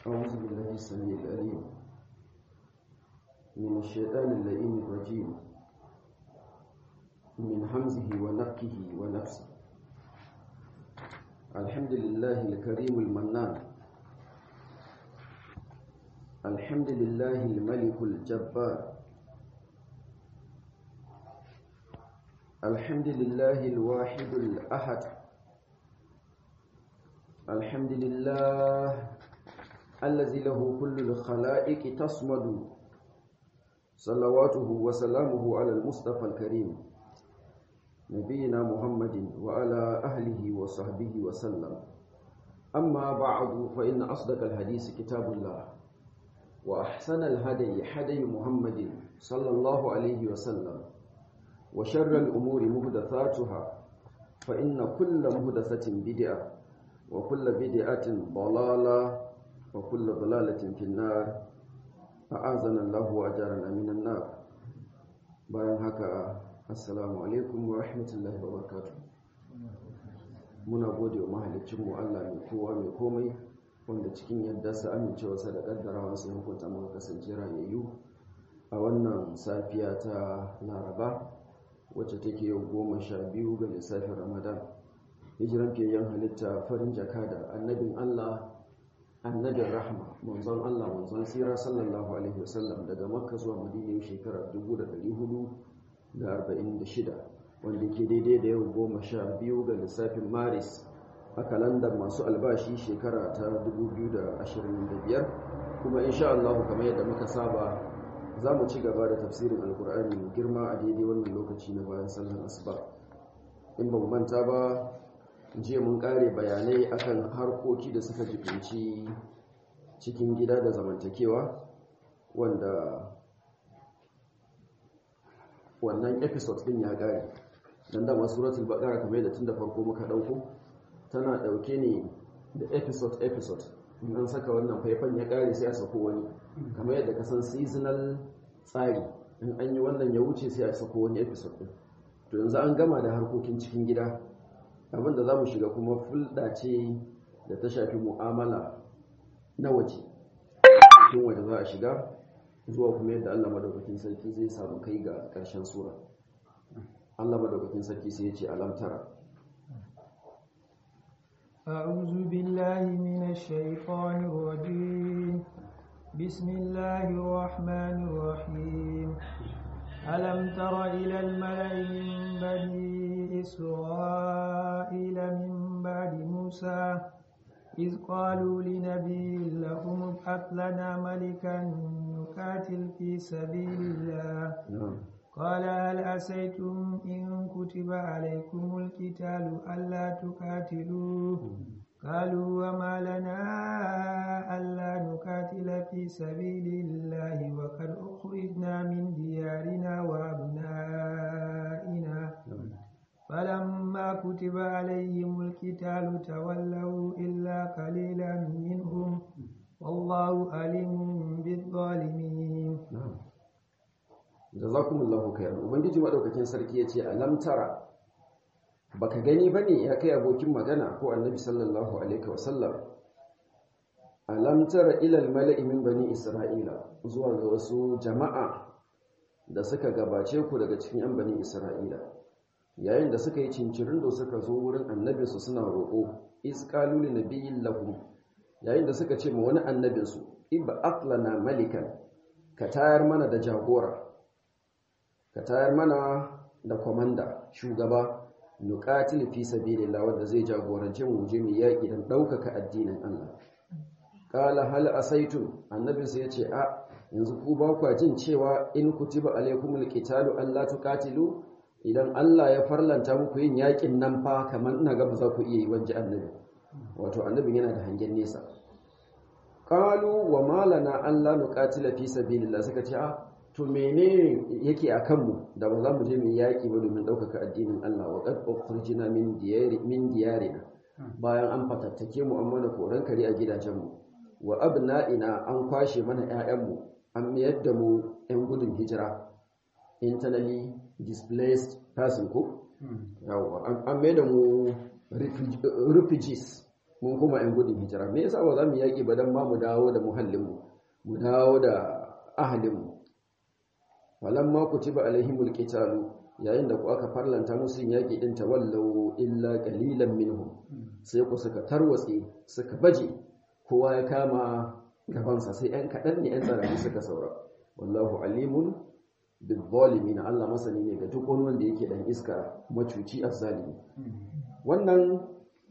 أعوذ بالله السميع العليم من الشيطان اللئيم الرجيم من همزه ونفكه ونفسه الحمد لله الكريم المنان الحمد لله الملك الجبار الحمد لله الواحد الأحد الحمد لله الذي له كل الخلائق تصمد صلواته وسلامه على المصطفى الكريم نبينا محمد وعلى أهله وصحبه وسلم أما بعد فإن أصدق الحديث كتاب الله وأحسن الهدي هدي محمد صلى الله عليه وسلم وشر الأمور مهدثاتها فإن كل مهدثة بدعة وكل بدعة ضلالة وكل ضلالة في النار أعاذنا الله وأجارنا من النار bayan haka assalamu alaikum wa rahmatullahi wa barakatuh muna gode wa mahalicinmu Allah mai kowa mai komai wanda cikin yadda sa amincewarsa da kaddarawa sai hukunta muka kasance rayayyu a wannan safiya ta laraba wacce take yau goma sha biyu ga lissafin ramadan hijiran fiyayyen halitta farin jaka da annabin Allah annabin rahma manzon Allah manzon sira sallallahu alaihi wasallam daga makka zuwa madina shekarar 1446 wanda ke daidai da yau goma sha biyu ga lissafin maris a kalandar masu albashi shekara ta 2025 kuma insha Allah kamar yadda muka saba za mu ci gaba da tafsirin alkur'ani mai girma a daidai wannan lokaci na bayan sallar asuba in ba mu manta ba jiya mun kare bayanai akan harkoki da suka jibinci cikin gida da zamantakewa wanda wannan episode din ya kare dan da masu suratul baqara kamar da tun da farko muka dauko tana dauke ne da episode episode in an saka wannan faifan ya kare sai a sako wani kamar yadda ka san seasonal tsari in an yi wannan ya wuce sai a sako wani episode din to yanzu an gama da harkokin cikin gida abinda za mu shiga kuma fulɗa ce da ta shafi mu'amala na waje cikin waje za a shiga zuwa kuma yadda Allah madaukakin sarki zai samu kai ga ƙarshen sura Allah madaukakin sarki sai ya ce alamtara أعوذ بالله من الشيطان الرجيم بسم الله الرحمن الرحيم ألم تر إلى الملأ من بني إسرائيل من بعد موسى إذ قالوا لنبي لهم ابعث لنا ملكا نقاتل في سبيل الله قال هل أسيتم إن كتب عليكم القتال ألا تقاتلوا قالوا وما لنا ألا نقاتل في سبيل الله وقد أخرجنا من ديارنا وأبنائنا فلما كتب عليهم القتال تولوا إلا قليلا منهم والله عليم بالظالمين jazakumullahu khairan ubangiji madaukakin sarki yace alam tara baka gani bane ya kai abokin magana ko annabi sallallahu alaihi wasallam alam tara ila almala'i min bani isra'ila zuwa ga wasu jama'a da suka gabace ku daga cikin yan bani isra'ila yayin da suka yi cincirin da suka zo wurin annabi su suna roƙo is qalu li nabiyyin lahum yayin da suka ce ma wani annabin su ibba aqlana malikan ka tayar mana da jagora ka tayar mana da komanda shugaba nuqatil fi sabilillah wanda zai jagorance mu je mu yaki dan daukaka addinin Allah qala hal asaitum annabi sai yace a yanzu ku ba ku jin cewa in kutiba alaikumul qitalu alla tuqatilu idan Allah ya farlanta muku yin yakin nan fa kamar ina ga ba za ku iya yi wanje annabi wato annabi yana da hangen nesa qalu wa malana alla nuqatila fi sabilillah suka ce a to menene yake a kanmu da ba za mu je mu yaƙi ba domin ɗaukaka addinin Allah wa qad ukhrijna min diyari min diyarina bayan an fatattake mu an mana koran kare a gidajenmu wa abna'ina an kwashe mana ƴaƴanmu an mayar da mu ƴan gudun hijira internally displaced person ko yawa an mayar da mu refugees mun kuma yan gudun hijira me yasa ba za mu yaƙi ba dan ma mu dawo da muhallinmu mu dawo da ahalinmu falamma kutiba alaihimul qitalu yayin da ku aka farlanta musu yaƙi din tawallau illa qalilan minhum sai ku suka tarwatse suka baje kowa ya kama gabansa sai ‘yan kaɗan ne ‘yan tsarari suka saura wallahu alimun bil zalimin Allah masani ne ga duk wani wanda yake dan iska macuci azzalimi wannan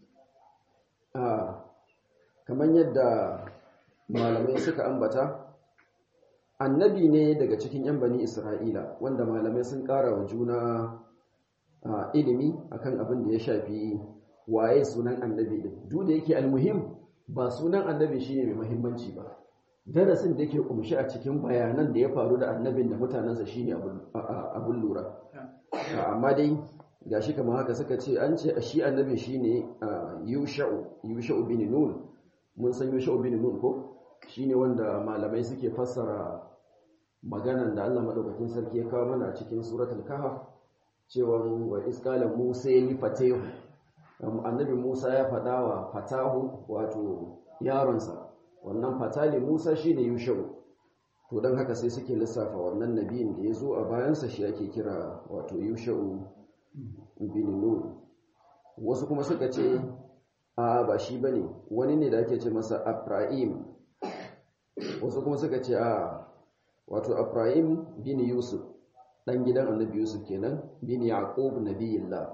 kamar yadda malamai suka ambata annabi ne daga cikin ‘yan bani isra'ila wanda malamai sun ƙara wa juna ilimi akan abin da ya shafi waye sunan annabi din duk da yake almuhim ba sunan annabi shine mai muhimmanci ba darasin da yake kumshi a cikin bayanan da ya faru da annabin da mutanensa shine abun lura amma dai gashi kamar haka suka ce an ce shi annabi shine yusha'u yusha'u bin nun mun san yusha'u bin nun ko shine wanda malamai suke fassara maganan da Allah madaukakin sarki ya kawo mana a cikin suratul kahf cewa wa isqala musa li fatahu annabi Musa ya faɗa wa fatahu wato yaronsa wannan fatali Musa shine Yushau to dan haka sai suke lissafa wannan nabiyin da ya zo a bayansa shi ake kira wato Yushau bin Nun wasu kuma suka ce a ba shi bane wani ne da ake ce masa Ibrahim wasu kuma suka ce a wato Ibrahim bin Yusuf dan gidan annabi Yusuf kenan bin Yaqub nabiyillah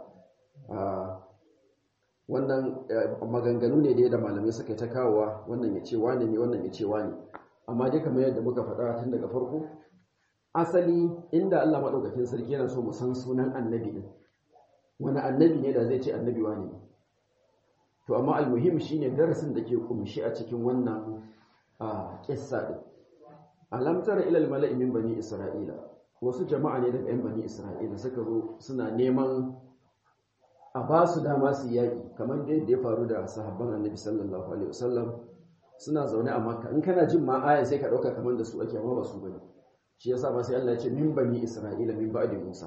wannan maganganu ne da malamai suka ta kawowa wannan ya ce wane ne wannan ya ce wane amma dai kamar yadda muka faɗa tun daga farko asali inda Allah maɗaukakin sarki yana so mu san sunan annabi ɗin wani annabi ne da zai ce annabi wane ne to amma almuhim shine darasin da ke kumshi a cikin wannan kissa ɗin alam tara ilal mala'i min bani isra'ila wasu jama'a ne daga 'yan bani isra'ila suka zo suna neman a ba su dama su yaƙi kamar da ya faru da sahabban annabi sallallahu alaihi wasallam suna zaune a makka in kana jin ma aya sai ka ɗauka kamar da su ake amma ba su bane shi yasa ma sai Allah ya ce min bani isra'ila min ba'di musa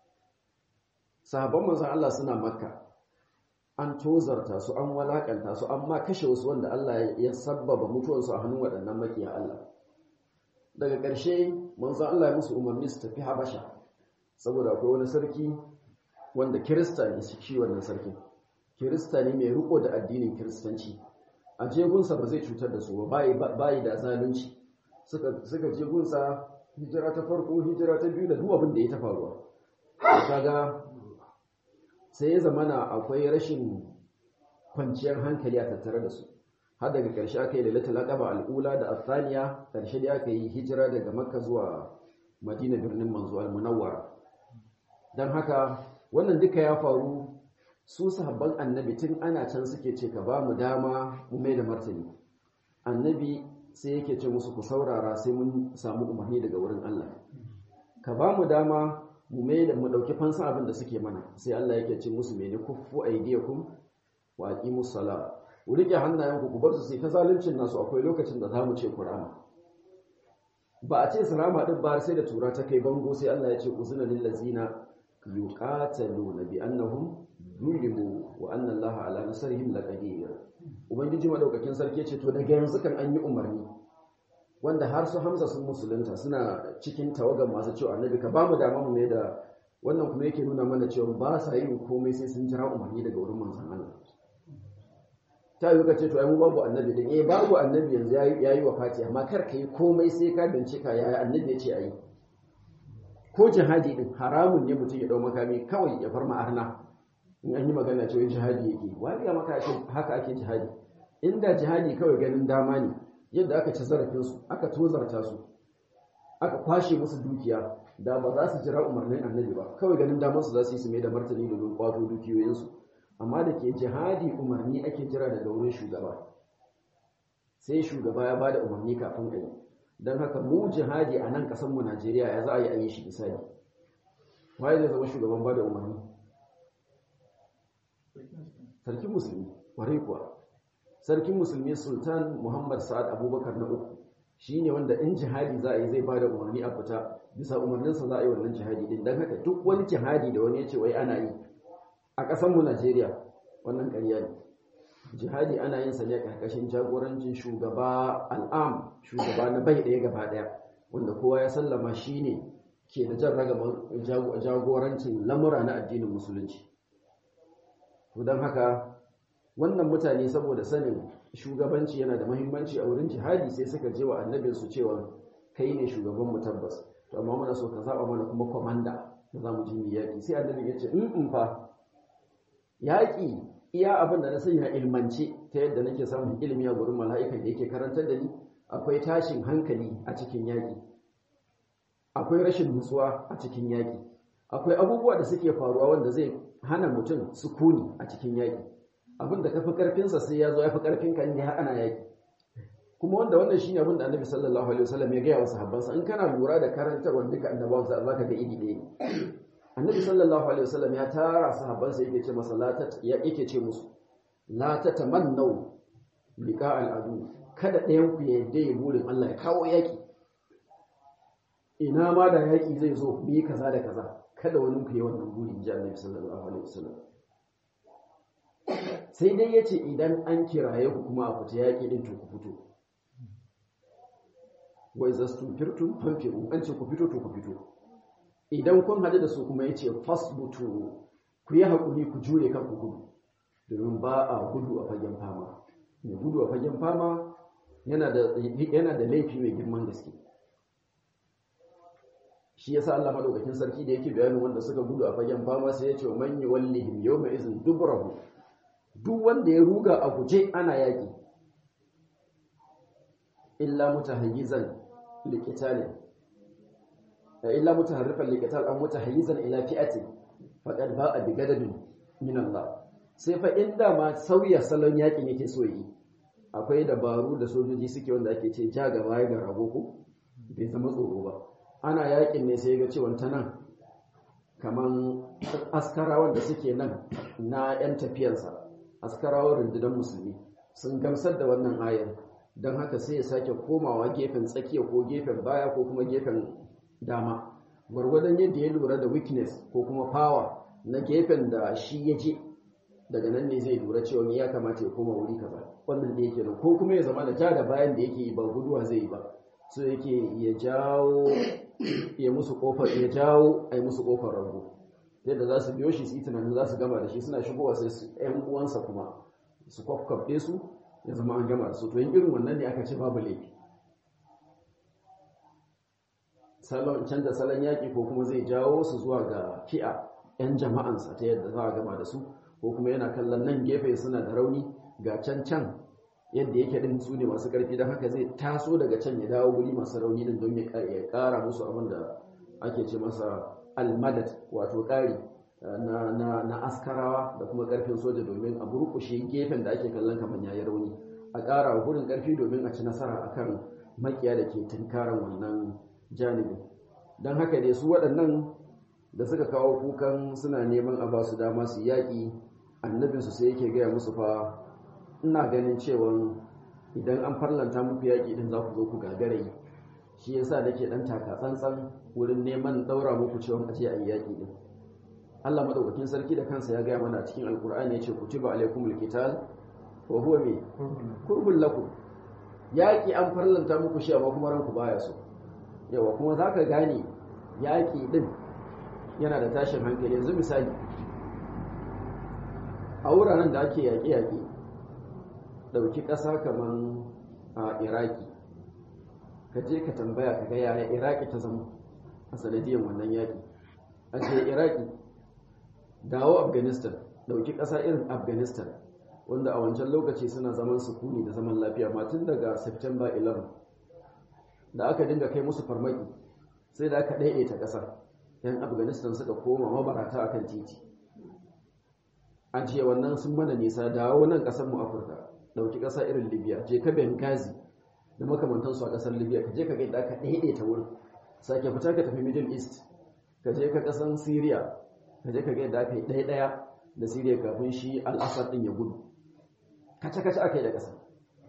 sahabban manzon Allah suna makka an tozarta su an walakanta su amma kashe wasu wanda Allah ya sabbaba mutuwarsu a hannun waɗannan makiya Allah daga ƙarshe manzon Allah ya musu umarni su tafi habasha saboda akwai wani sarki wanda kirista ne shi wannan sarkin kirista ne mai riko da addinin kiristanci a jegunsa ba zai cutar da su ba bayi da zalunci suka jegunsa hijira ta farko hijira ta biyu da duk abin da ya ta faruwa kaga sai ya zamana akwai rashin kwanciyar hankali a tattare da su har daga ƙarshe aka yi lalatul aqaba al'ula da athaniya ƙarshe da aka yi hijira daga makka zuwa madina birnin manzo al-munawwara dan haka wannan duka ya faru su sahabban annabi tun ana can suke ce ka ba mu dama mu mai da martani annabi sai yake ce musu ku saurara sai mun samu umarni daga wurin Allah ka ba mu dama mu mai da mu dauki fansan abin da suke mana sai Allah yake ce musu mene kuffu aydiyakum wa aqimus sala ku rike hannayenku ku bar su sai ta zaluncin nasu akwai lokacin da zamu ce kurama ba a ce salama din ba sai da tura ta kai bango sai Allah ya ce uzuna lil ladzina yuqataluna bi annahum zulimu wa anna Allah ala nasrihim laqadir ubangiji madaukakin sarki ce to daga yanzu kan an yi umarni wanda har su Hamza sun musulunta suna cikin tawagan masu cewa annabi ka ba mu dama mu ne da wannan kuma yake nuna mana cewa ba sa yin komai sai sun jira umarni daga wurin manzon Allah ta yi ka ce to ai mu babu annabi din eh babu annabi yanzu yayi wafati amma kar ka yi komai sai ka bincika yaya annabi ya ce ayi ko jihadi din haramun ne mutum ya dau makami kawai ya farma arna in an yi magana cewa jihadi yake wani ya maka haka ake jihadi inda jihadi kawai ganin dama ne yadda aka ci zarafin su aka tozarta su aka kwashe musu dukiya da ba za su jira umarnin annabi ba kawai ganin damar su za su yi su mai da martani domin kwato dukiyoyin su amma da ke jihadi umarni ake jira daga wurin shugaba sai shugaba ya bada umarni kafin a yi don haka mu jihadi a nan mu Najeriya ya za a yi a yi shi misali waye zai zama shugaban ba da umarni sarkin musulmi kwarai kuwa sarkin musulmi sultan muhammad sa'ad abubakar na uku shi ne wanda in jihadi za a yi zai ba da umarni a fita bisa umarninsa za a yi wannan jihadi din don haka duk wani jihadi da wani ya ce wai ana yi a mu Najeriya wannan ƙarya ne jihadi ana yin sa ne karkashin jagorancin shugaba al'am shugaba na bai ɗaya gaba ɗaya wanda kowa ya sallama shine ke da jan ragaban jagorancin lamura na addinin musulunci to don haka wannan mutane saboda sanin shugabanci yana da mahimmanci a wurin jihadi sai suka je wa annabinsu cewa kai ne shugaban mu tabbas to amma muna so ka zaba mana kuma komanda da za mu ji mu yaƙi sai annabi ya ce in in fa yaƙi iya abin da na sanya ilmance ta yadda nake samun ilimi a gurin mala'ikan da yake karantar da ni akwai tashin hankali a cikin yaƙi akwai rashin nutsuwa a cikin yaƙi akwai abubuwa da suke faruwa wanda zai hana mutum sukuni a cikin yaƙi abin da ka fi ƙarfinsa sai ya zo ya fi ƙarfinka inda har ana yaƙi kuma wanda wannan shi ne abin da annabi sallallahu alaihi wasallam ya gaya wa sahabbansa in kana lura da karantarwar duka annabawan sa za ka ga iri ɗaya annabi sallallahu alaihi wasallam ya tara sahabbansa yake ce masa la yake ce musu la tatamannu liqa al'adu kada ɗayan ku ya yadda ya burin Allah ya kawo yaƙi ina ma da yaƙi zai zo mu yi kaza da kaza kada wani ku yi wannan buri in ji annabi sallallahu alaihi wasallam sai dai yace idan an kiraye ku kuma a fita yaƙi din to ku fito wa idza stunfirtum fanfiru an ce ku fito to ku fito idan kun hadu da su kuma yace fasbutu ku yi hakuri ku jure kan ku gudu domin ba a gudu a fagen fama mai gudu a fagen fama yana da yana da laifi mai girman gaske shi yasa Allah madaukakin sarki da yake bayanin wanda suka gudu a fagen fama sai ya ce man yuwallihim yawma izin dubrahu duk wanda ya ruga a guje ana yaki illa mutahayyizan liqitalin illa mutaharrifan liqital aw mutahayyizan ila fi'atin faqad ba'a bi gadabin min Allah sai fa inda ma sauya salon yakin yake so yi akwai dabaru da sojoji suke wanda ake ce ja gaba ga rago ko bai zama tsoro ba ana yakin ne sai ga cewa ta nan kaman askarawan da suke nan na yan tafiyarsa askarawan rundunar musulmi sun gamsar da wannan ayar don haka sai ya sake komawa gefen tsakiya ko gefen baya ko kuma gefen dama gwargwadon yadda ya lura da weakness ko kuma power na gefen da shi ya je daga nan ne zai lura cewa ya kamata ya koma wuri kaza wannan da yake nan ko kuma ya zama da ja da bayan da yake yi ba guduwa zai yi ba so yake ya jawo ya musu kofar ya jawo a yi musu kofar rago yadda za su biyo shi su yi tunanin za su gama da shi suna shigowa sai su ‘yan uwansa kuma su kwakwafɗe su ya zama an gama da su to yin irin wannan ne aka ce babu laifi salon canza salon yaƙi ko kuma zai jawo su zuwa ga fi'a ‘yan jama'ansa ta yadda za a gama da su ko kuma yana kallon nan gefe suna da rauni ga can can yadda yake din su ne masu ƙarfi don haka zai taso daga can ya dawo guri masu rauni din don ya ƙara musu abin da ake ce masa almadad wato ƙari na, askarawa da kuma ƙarfin soja domin a burkushe gefen da ake kallon kamar yayi rauni a ƙara wa gurin ƙarfi domin a ci nasara akan makiya da ke tunkaran wannan janibi don haka dai su waɗannan da suka kawo kukan suna neman a ba su dama su yaƙi annabinsu sai yake gaya musu fa ina ganin cewa idan an farlanta muku yaƙi din za ku zo ku gagare shi yasa nake dan taka tsantsan wurin neman daura muku cewa a je a yi yaƙi din Allah madaukakin sarki da kansa ya gaya mana a cikin alkur'ani yace kutiba alaikumul qital wa huwa mi kurbul lakum yaƙi an farlanta muku shi amma kuma ranku baya so yawa kuma zaka gane yaƙi din yana da tashin hankali yanzu misali a wuraren da ake yaƙe-yaƙe ɗauki ƙasa kamar a iraki ka je ka tambaya ka ga yaya iraki ta zama a sanadiyar wannan yaƙi a ce iraki dawo afghanistan ɗauki ƙasa irin afghanistan wanda a wancan lokaci suna zaman sukuni da zaman lafiya matun daga september 11 da aka dinga kai musu farmaki sai da aka ɗaiɗaita ƙasar yan afghanistan suka koma mabarata akan titi an ce wannan sun mana nisa dawo nan ƙasar mu afirka ɗauki ƙasa irin libya je ka benghazi da makamantansu a ƙasar libya ka je ka gaida aka ɗaiɗaita wurin sake fita ka tafi middle east ka je ka ƙasar syria ka je ka gaida aka yi ɗaya ɗaya da syria kafin shi al'asar ɗin ya gudu kace-kace aka yi da ƙasa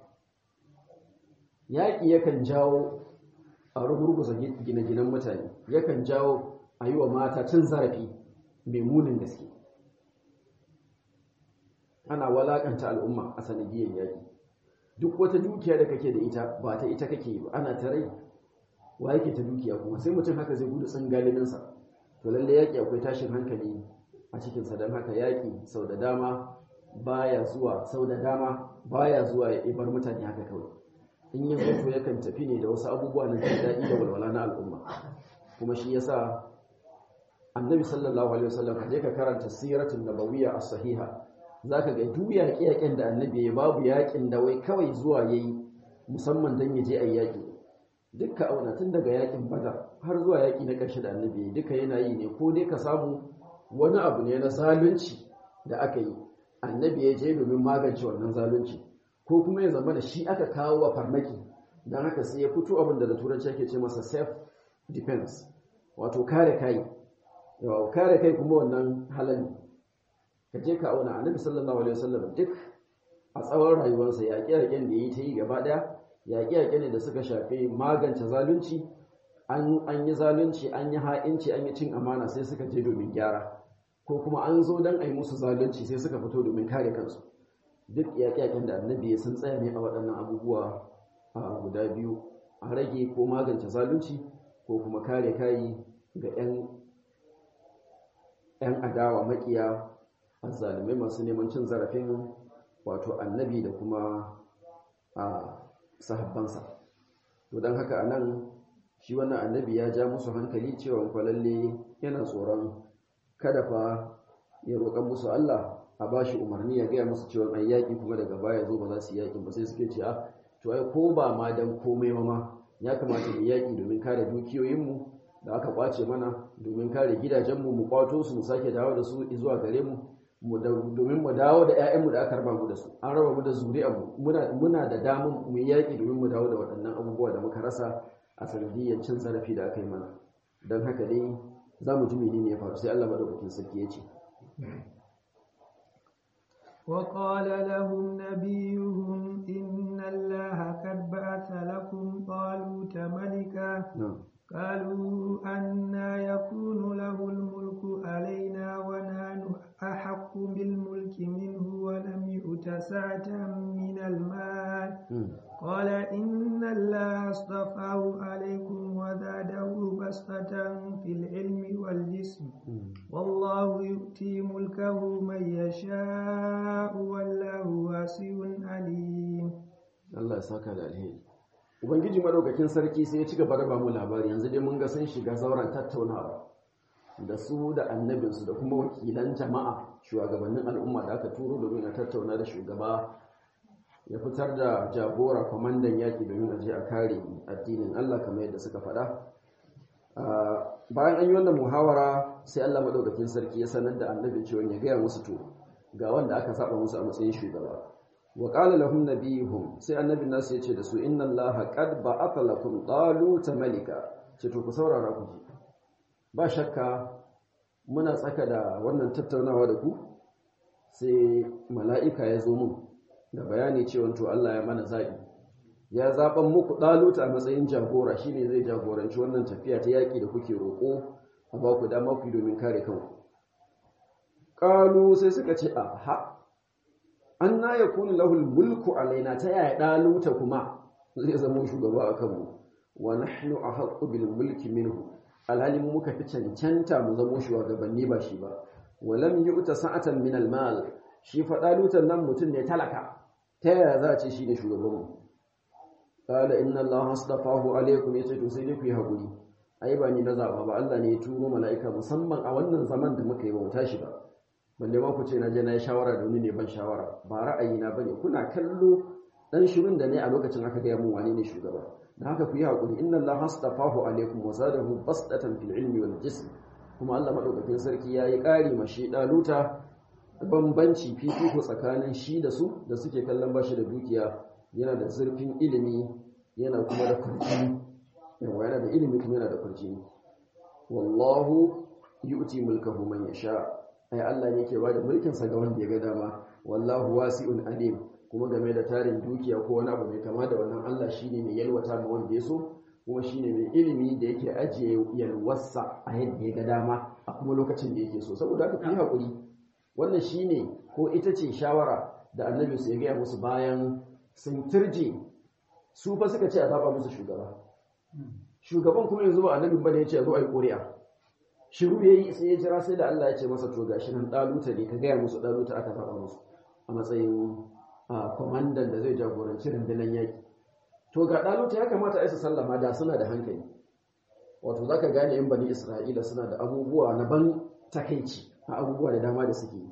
yaƙi yakan jawo a rugurguza gine-ginen mutane yakan jawo a yi wa mata cin zarafi mai munin gaske ana walakanta al'umma a sanadiyar yaƙi duk wata dukiya da kake da ita ba ta ita kake ba ana ta rai wa yake ta dukiya kuma sai mutum haka zai gudu tsin galibinsa to lalle yaƙi akwai tashin hankali a cikinsa don haka yaƙi sau da dama baya zuwa sau da dama baya zuwa ya ibar mutane haka kawai in ya zo to yakan tafi ne da wasu abubuwa na jin daɗi da walwala na al'umma kuma shi yasa annabi sallallahu alaihi wasallam ka je ka karanta siratul nabawiyya as-sahiha zaka ga duk yaƙe-yaƙen da annabi ya babu yaƙin da wai kawai zuwa yayi musamman dan ya je ayi yaƙi dukka auna tun daga yaƙin badar har zuwa yaƙi na ƙarshe da annabi ya duka yana yi ne ko dai ka samu wani abu ne na zalunci da aka yi annabi ya je domin magance wannan zalunci ko kuma ya zama da shi aka kawo wa farmaki don haka sai ya fito abin da da turanci ake ce masa self defense wato kare kai yawa kare kai kuma wannan halali ka je ka auna annabi sallallahu alaihi wasallam duk a tsawon rayuwarsa yaƙe-yaƙen da ya yi ta yi gaba ɗaya yaƙe-yaƙe ne da suka shafi magance zalunci an yi zalunci an yi ha'inci an yi cin amana sai suka je domin gyara ko kuma an zo don a yi musu zalunci sai suka fito domin kare kansu duk yaƙe-yaƙen da annabi sun tsaya ne a waɗannan abubuwa a guda biyu a rage ko magance zalunci ko kuma kare kayi ga 'yan adawa makiya azzalumai masu neman cin zarafin wato annabi da kuma a sahabbansa to don haka a nan shi wannan annabi ya ja musu hankali cewa kwalalle yana tsoron kada fa ya roƙa musu Allah a ba shi umarni ya gaya musu cewa ai yaƙi kuma daga baya zo ba za su yaƙi ba sai suke ce a to ai ko ba ma dan komai ma ya kamata mu yaƙi domin kare dukiyoyinmu da aka kwace mana domin kare gidajenmu mu kwato su mu sake dawo da su zuwa gare mu domin mu dawo da 'ya'yanmu da aka raba mu da su an raba mu da zuri'armu muna muna da damar mu yaƙi domin mu dawo da waɗannan abubuwa da muka rasa a sanadiyyar cin zarafi da aka yi mana don haka dai za mu ji menene ya faru sai Allah madaukakin sarki ya ce وقال لهم نبيهم إن الله قد بعث لكم طالوت ملكا قالوا أنا يكون له الملك علينا ونحن أحق بالملك منه ولم يؤت سعة من المال قال إن الله اصطفاه عليكم وزاده بسطة في العلم والجسم والله يؤتي ملكه من يشاء والله واسع عليم الله يساك على الهي Ubangiji madaukakin sarki sai ya ci gaba da ba mu labari yanzu dai mun ga sun shiga zauren tattaunawa da su da annabinsu da kuma wakilan jama'a shugabannin al'umma da aka turo domin a tattauna da shugaba ya fitar da jagora kwamandan yaƙi domin a je a kare addinin Allah kamar yadda suka faɗa bayan an yi wannan muhawara sai Allah madaukakin sarki ya sanar da annabin cewa ya gaya musu to ga wanda aka saba musu a matsayin shugaba wa qala lahum nabiyuhum sai annabin nasu yace da su inna allaha qad ba'atha lakum taluta malika ce to ku saurara ku ji ba shakka muna tsaka da wannan tattaunawa da ku sai mala'ika ya zo mun da bayani cewa to Allah ya mana zabi ya zaban muku daluta a matsayin jagora shine zai jagoranci wannan tafiya ta yaki da kuke roko a ba ku dama ku domin kare kanku qalu sai suka ce aha anna yakunu lahu mulku alaina ta yaya daluta kuma zai zama shugaba a kanmu wa nahnu ahaqqu bil mulki minhu alhalin muka fi cancanta mu zama shugabanni ba shi ba wa lam yu'ta sa'atan min al mal shi fa dalutan nan mutum ne talaka ta yaya za a ce shi ne shugabanmu qala inna allaha astafahu alaykum yace to sai dai ku yi hakuri ai ba ni na zaba ba Allah ne ya turo mala'ika musamman a wannan zaman da muka yi ba mu tashi ba balle ma ku ce na je na yi shawara da wani ne ban shawara ba ra'ayi na bane kuna kallo dan shirin da ne a lokacin aka gaya mun wani ne shugaba da haka ku yi hakuri inna allaha astafahu alaykum wa zadahu basdatan fil ilmi wal jism kuma Allah madaukakin sarki yayi ƙari mashi daluta bambanci fifiko tsakanin shi da su da suke kallon bashi da dukiya yana da zurfin ilimi yana kuma da kurjini yawa yana da ilimi kuma yana da kurjini wallahu yu'ti mulkahu man yasha ai Allah ne ke bada mulkin sa ga wanda ya ga dama wallahu wasi'un alim kuma game da tarin dukiya ko wani abu mai kama da wannan Allah shine mai yalwata ma wanda ya so kuma shine mai ilimi da yake ajiye yalwarsa a yadda ya ga dama a kuma lokacin da yake so saboda haka ku yi hakuri wannan shine ko ita ce shawara da annabi su ya gaya musu bayan sun turje su fa suka ce a zaba musu shugaba shugaban kuma yanzu ba annabin bane ya ce zo a yi ƙuri'a shiru ya yi sai ya jira sai da Allah ya ce masa to gashi nan ɗaluta ne ka gaya musu ɗaluta aka zaba musu a matsayin kwamandan da zai jagoranci rundunar yaƙi to ga ɗaluta ya kamata a isa sallama da suna da hankali wato za ka gane yan bani isra'ila suna da abubuwa na ban takaici a abubuwa da dama da suke yi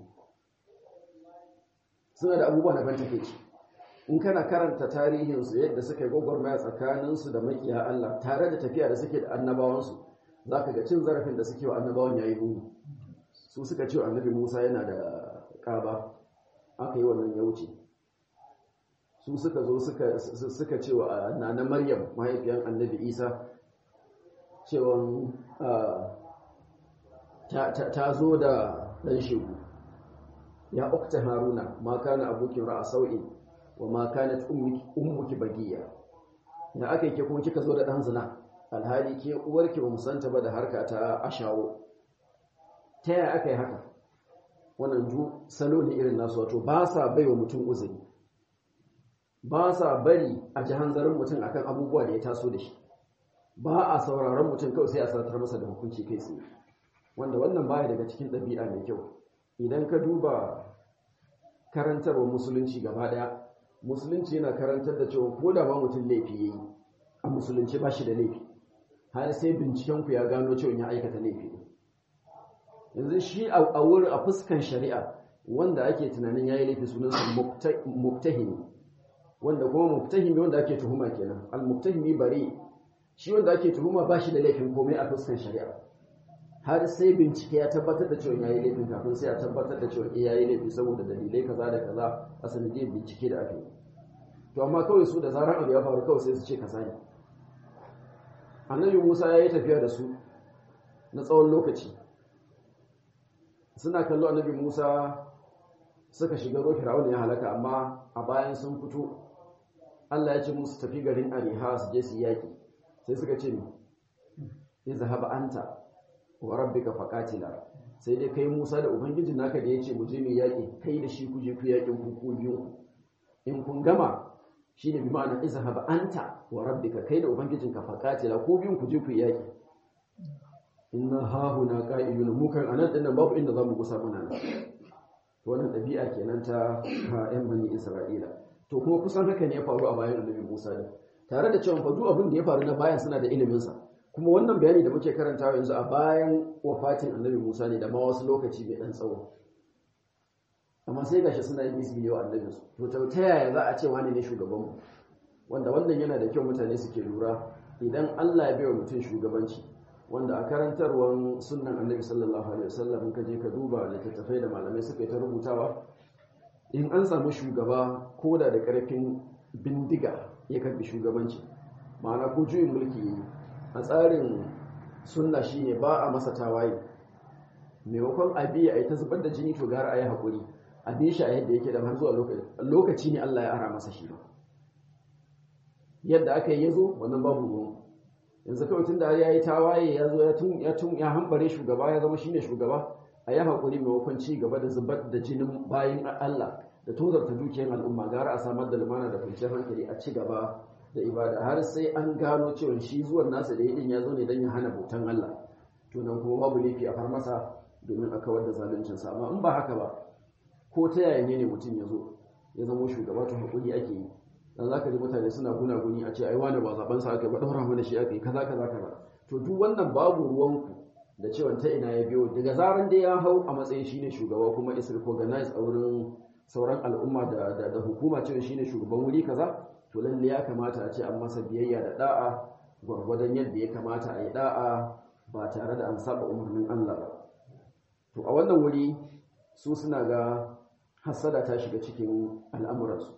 suna da abubuwa na ban takeici in kana karanta tarihinsu yadda suka yi gwagwarmaya tsakaninsu da makiya Allah tare da tafiya da suke da annabawansu za ka ga cin zarafin da suke wa annabawan yayi muni su suka ce annabi Musa yana da ƙaba aka yi wannan ya wuce su suka zo suka ce wa nana Maryam mahaifiyar annabi Isa cewa ta zo da ɗan shegu ya ukta haruna ma kana abokin ra'a sau'in wa ma kanat ummuki bagiya da aka yi ke kuma kika zo da ɗan zina alhali ke uwarki ba musanta ba da harka ta ashawo ta yaya aka yi haka wannan ju salo ne irin nasu wato ba sa bai wa mutum uzuri ba sa bari a ji hanzarin mutum akan abubuwa da ya taso da shi ba a sauraron mutum kawai sai a satar masa da hukunci kai tsaye wanda wannan baya daga cikin ɗabi'a mai kyau idan ka duba karantarwa musulunci gaba daya musulunci yana karantar da cewa ko da ba mutum laifi yayi a musulunci ba shi da laifi har sai binciken ku ya gano cewa ya aikata laifi yanzu shi a wurin a fuskan shari'a wanda ake tunanin yayi laifi sunansa muktahimi wanda kuma muktahimi wanda ake tuhuma kenan al muktahimi bari shi wanda ake tuhuma ba shi da laifin komai a fuskan shari'a har sai bincike ya tabbatar da cewa yayi laifin kafin sai ya tabbatar da cewa eh yayi laifi saboda dalilai kaza da kaza a sanadiyar bincike da aka yi to amma kawai su da zarar abu ya faru kawai sai su ce kaza ne annabi Musa ya yi tafiya da su na tsawon lokaci suna kallo annabi Musa suka shiga ruwa Fir'aun ya halaka amma a bayan sun fito Allah ya ce musu tafi garin Ariha su je su yaki sai suka ce ni izhab anta wa rabbika faqatila sai dai kai Musa da ubangijin naka da yace mu je mu yaki kai da shi ku je ku yakin ku ku biyu in kun gama shine bi ma'ana izhab anta wa rabbika kai da ubangijinka faqatila ku biyun ku je ku yaki inna hahuna qa'ilun mu kan anan dinnan babu inda zamu gusa muna nan to wannan dabi'a kenan ta ƴan bani Isra'ila to kuma kusan haka ne ya faru a bayan Annabi Musa ne tare da cewa fa duk abin da ya faru na bayan suna da ilimin sa kuma wannan bayani da muke karantawa yanzu a bayan wafatin Annabi Musa ne da ma wasu lokaci mai dan tsawo amma sai gashi suna yin izini wa annabin su to ta yaya za a ce wani ne shugaban mu wanda wannan yana da kyau mutane suke lura idan Allah ya bai wa mutum shugabanci wanda a karantarwar sunan annabi sallallahu alaihi wasallam ka je ka duba littattafai da malamai suka yi ta rubutawa in an samu shugaba ko da da karfin bindiga ya karbi shugabanci ma'ana ko juyin mulki yi a tsarin sunna shine ba a masa tawaye maimakon abi a yi ta zubar da jini to gara a yi haƙuri a bi shi a yadda yake da har zuwa lokaci ne Allah ya ara masa shi yadda aka yi ya zo wannan babu ruwan yanzu kawai tun da ya yi tawaye ya zo ya tun ya hambare shugaba ya zama shine shugaba a yi haƙuri maimakon ci gaba da zubar da jinin bayan Allah da tozarta dukiyar al'umma gara a samar da lumana da kwanciyar hankali a ci gaba da ibada har sai an gano cewa shi zuwan nasa da yadin ya zo ne don ya hana bautan Allah to nan kuma babu laifi a far masa domin a kawar da zaluncinsa amma in ba haka ba ko ta yaya ne mutum ya zo ya zama shugaba to haƙuri ake yi dan zaka ji mutane suna gunaguni a ce ai wani ba zaben sa aka ba daura mana shi aka yi kaza kaza kaza to duk wannan babu ruwanku da cewa ta ina ya biyo daga zaran dai ya hau a matsayin shine shugaba kuma is recognized a wurin sauran al'umma da da, da hukuma cewa shine shugaban wuri kaza to lalle ya kamata a ce an masa biyayya da da'a gwargwadon yadda ya kamata a yi da'a ba tare da an saba umarnin Allah ba to a wannan wuri su suna ga hasada ta shiga cikin al'amuransu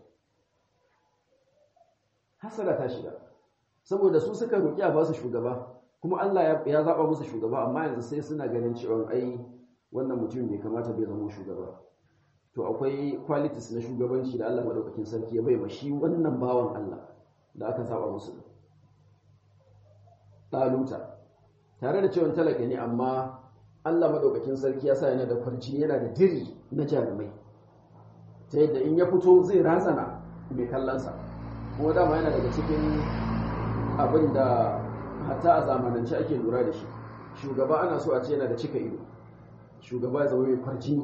hasada ta shiga saboda su suka roƙi a ba su shugaba kuma Allah ya zaɓa musu shugaba amma yanzu sai suna ganin cewa ai wannan mutum bai kamata bai zama shugaba to akwai qualities na shugabanci da Allah madaukakin sarki ya bai ma shi wannan bawan Allah da aka zaɓa musu ɗaluta tare da cewa talaka ne amma Allah madaukakin sarki ya sa yana da kwarci yana da diri na jarumai ta yadda in ya fito zai razana mai kallonsa kuma dama yana daga cikin abin da hatta a zamanance ake lura da shi shugaba ana so a ce yana da cika ido shugaba ya zama mai kwarci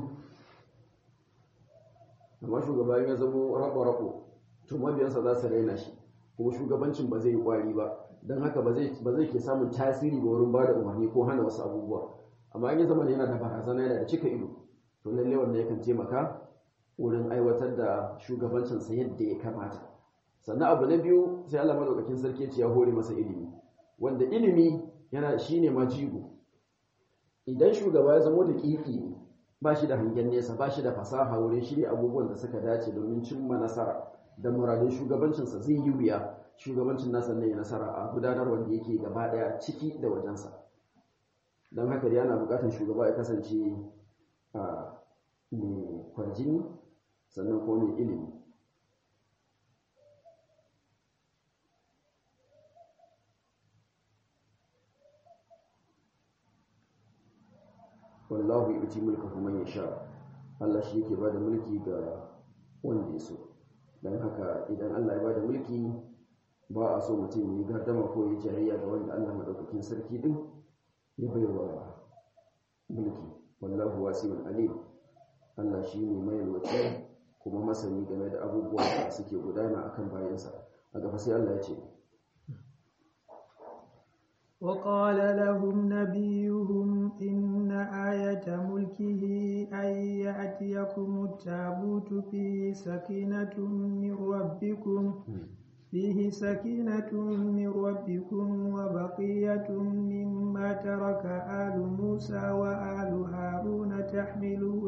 amma shugaba ya zama rabo-rabo to mabiyansa za su raina shi kuma shugabancin ba zai yi kwari ba don haka ba zai ke samun tasiri ba wurin ba da umarni ko hana wasu abubuwa amma in ya zama yana da barazana yana da cika ido to lalle wanda yakan taimaka wurin aiwatar da shugabancinsa yadda ya kamata sannan abu na biyu sai Allah madaukakin sarki ce ya hore masa ilimi wanda ilimi yana shine majigo idan shugaba ya zama da kiki ba shi da hangen nesa ba shi da fasaha wurin shirya abubuwan da suka dace domin cimma nasara da muradin shugabancinsa zai yi wuya shugabancin nasa ne nasara a gudanar wanda yake gaba daya ciki da wajensa don haka dai ana bukatar shugaba ya kasance a mai kwarjini sannan kuma mai ilimi wallahu yuti mulkahu man yasha Allah shi yake bada mulki ga wanda ya so dan haka idan Allah ya bada mulki ba a so mutum yi gardama ko yi jayayya da wanda Allah madaukakin sarki din ya baiwa mulki wallahu wasi'un alim Allah shi ne mai yalwaci kuma masani game da abubuwa da suke gudana akan bayansa a gaba sai Allah ya ce وقال لهم نبيهم إن آية ملكه أن يأتيكم التابوت فيه سكينة من ربكم فيه سكينة من ربكم وبقية مما ترك آل موسى وآل هارون تحمله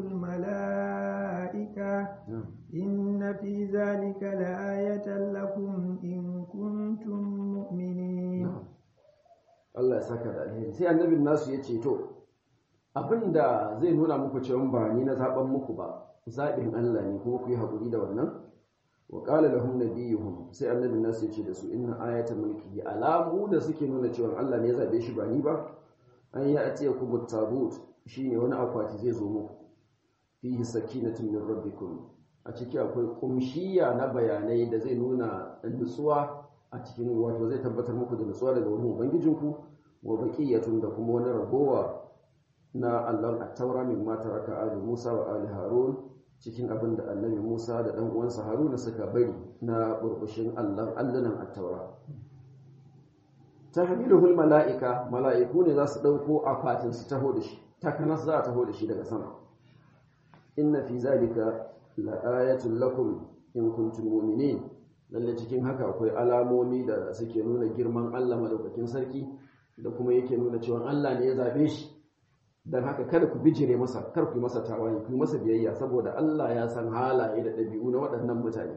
الملائكة إن في ذلك لآية لكم إن كنتم مؤمنين Allah ya saka da alheri sai annabin nasu ya ce to abinda zai nuna muku cewa ba ni na zaben muku ba zaɓin Allah ne kuma ku yi haƙuri da wannan wa qala lahum nabiyuhum sai annabin nasu ya ce da su inna ayata mulki alamu da suke nuna cewa Allah ne ya zabe shi ba ni ba an ya atiya ku tabut shine wani akwati zai zo muku fihi sakinatun min rabbikum a ciki akwai kumshiya na bayanai da zai nuna nutsuwa a cikin wato zai tabbatar muku da nutsuwa daga wurin ubangijinku wa baqiyatun da kuma wani ragowa na allon at-taura min ma taraka ali Musa wa ali Harun cikin abin da annabi Musa da dan uwansa Haruna suka bari na burbushin allon allunan at-taura tahmiluhul mala'ika mala'iku ne za su dauko akwatin su taho da shi takanas za a taho da shi daga sama inna fi zalika la'ayatul lakum in kuntum mu'minin lalle cikin haka akwai alamomi da suke nuna girman Allah madaukakin sarki da kuma yake nuna cewa Allah ne ya zabe shi dan haka kada ku bijire masa kar ku masa tawaye ku masa biyayya saboda Allah ya san halaye da ɗabi'u na waɗannan mutane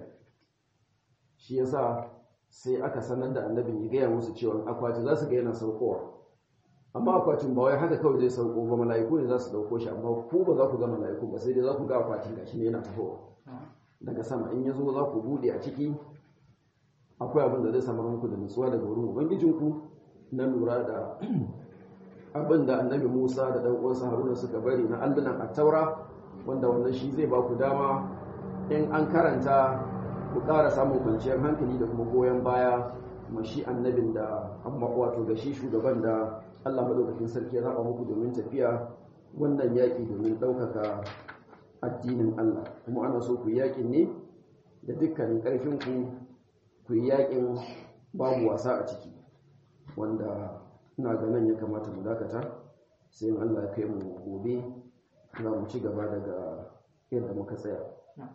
shi yasa sai aka sanar da annabin ya gaya musu cewa akwati za su ga yana saukowa amma akwatin ba wai haka kawai zai sauko ba mala'iku ne za su dauko shi amma ku ba za ku ga mala'iku ba sai dai za ku ga akwatin gashi ne yana tafowa daga sama in ya zo za ku bude a ciki akwai abin da zai samar muku da nutsuwa daga wurin ubangijinku na lura da abin da annabi musa da dan uwansa haruna suka bari na allunan attaura wanda wannan shi zai ba ku dama in an karanta ku ƙara samun kwanciyar hankali da kuma goyon baya mashi annabin da amma wato ga shi shugaban da Allah madaukakin sarki ya zaba muku domin tafiya wannan yaƙi domin ɗaukaka addinin Allah kuma ana so ku yaƙin ne da dukkanin ƙarfin ku ku yi yaƙin babu wasa a ciki wanda ina ga nan ya kamata mu dakata sai in Allah ya kai mu gobe za mu ci gaba daga yadda muka tsaya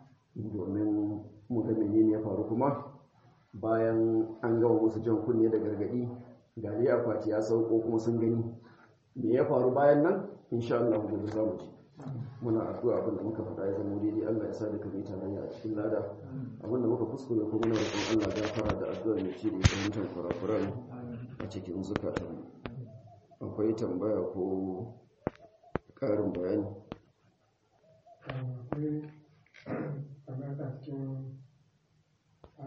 domin mu ga menene ya faru kuma bayan an gama musu jan kunne da gargadi gari akwati ya sauko kuma sun gani me ya faru bayan nan insha Allah gobe za mu ji muna addu'a abin da muka faɗa ya zama daidai Allah ya sa da kamar tarayya a cikin lada abin da muka kuskure ko muna roƙon Allah gafara da addu'a mai ce da fahimtar kurakuran a cikin zukatan akwai tambaya ko ƙarin bayani akwai a cikin